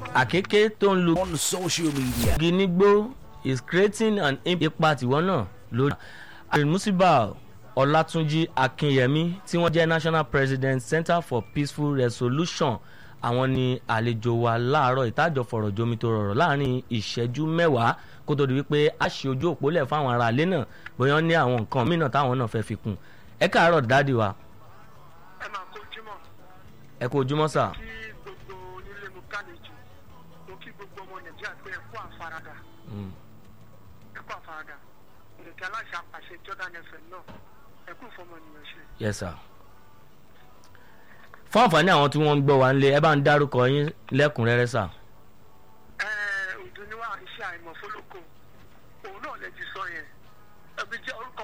àkékè tó ń lu on social media. igi nígbó is creating an ipa tiwọn náà lórí. alimusiba ọlátúnjì akínyẹmí tí wọ́n jẹ́ national president center for peaceful resolution àwọn ni àlejò wa láàárọ̀ ìtajọ fọ̀rọ̀ jomi tó rọrọ̀ láàrin ìṣẹ́jú mẹ́wàá kó tó di wípé a ṣe ojú òpó lẹ̀ fáwọn ará ilé náà bóyá wọ́n ní àwọn nǹkan mìíràn táwọn náà fẹ́ fi kún ẹ káàárọ̀ dáàdi wa ẹ máa kó jímọ̀ ẹ kú ojúmọ́ sà kí gbogbo onílé mu kálejò mo kí gbogbo ọmọ nàìjíríà pé ẹ kú àfaradà Mm. ẹ kú àfaradà ìrètí aláṣẹ àpàṣẹ jordan fm náà ẹ kú ìfọmọnìyàn ṣe. yes sir. fún àǹfààní àwọn tí wọ́n ń gbọ́ wa nílé ẹ bá ń dárúkọ yín lẹ́kùnrẹ́rẹ́ sà. ẹ òdùnníwá iṣẹ́ àìmọ̀ fọlọ́kọ òun náà lè ti sọ yẹn ẹbí jẹ́ orúkọ